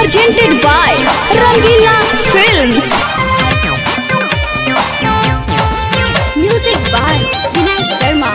presented by Rangila Films. Music by Vinay Sharma.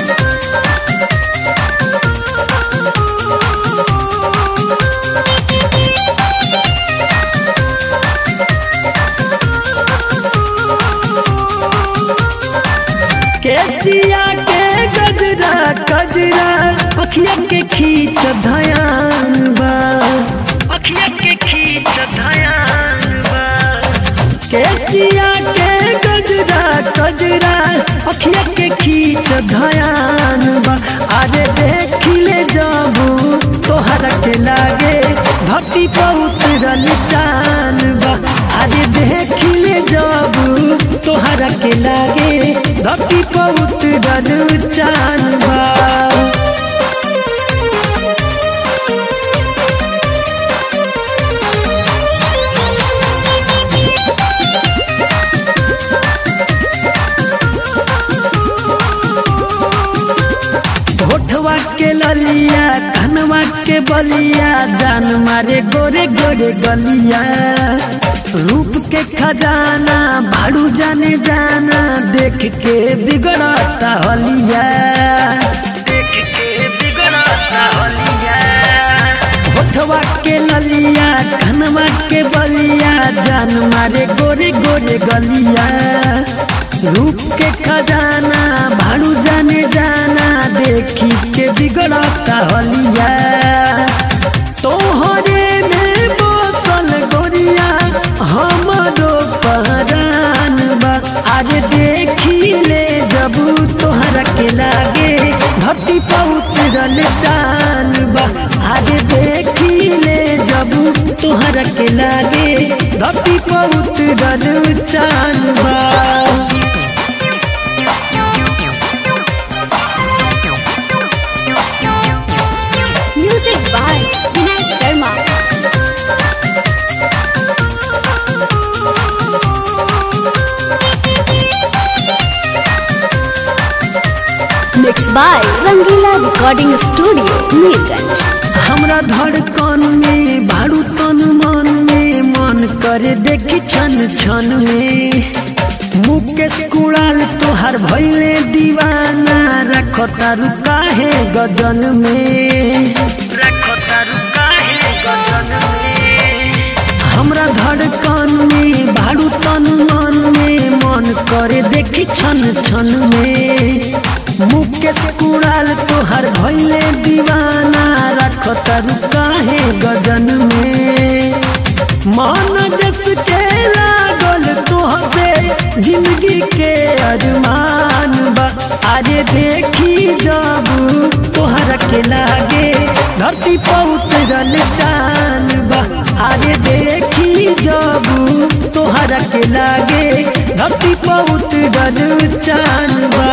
केसिया के गजरा गजरा अखिया के खींच धयान बा अखिया के खींच धयान बा केसिया के गजरा गजरा अखिया के खींच धयान बा अरे देखिले जाबू तोहरा के लागे घटी बहुत रल चान बा अरे देखिले जाबू तोहरा के लागे घटी बहुत रल चान बा होठवा के ललिया कनवा के बलिया जान मारे गोरे गोरे गलिया रूप के खजाना भाड़ू जाने जाना देख के बिगड़ता हलिया देख के बिगड़ता हलिया होठवा के ललिया कनवा के बलिया जान मारे गोरे गोरे गलिया रूप के खजाना भाड़ू जाने जाना देखी के बिगड़ता हलिया तोहरे में बोसल गोरिया हमरो पहरान बा आज देखी ले जब तोहरा के लागे घटी बहुत रल चान बा आज देखी ले जब तोहरा के लागे घटी बहुत रल चान बा Music by Vinay Sharma. Mixed by Rangila Recording Studio, Neerganj. हमरा धड़कन में भाड़ू तन मन में मन करे देखी छन छन में मुकेश कुड़ाल तोहार भैले दीवाना रखो तारू काहे गजन में रखो तारू काहे गजन में हमरा धड़कन में भाड़ू तन मन में मन करे देखी छन छन में मुकेश कुड़ाल तोहर भैले दीवाना रख तरु काहे गजन में मन जस के लागल तोहसे जिंदगी के अरमान बा आजे देखी जब तोहरा के लागे धरती बहुत रल चान बा आजे देखी जब तोहरा के लागे धरती बहुत रल चान बा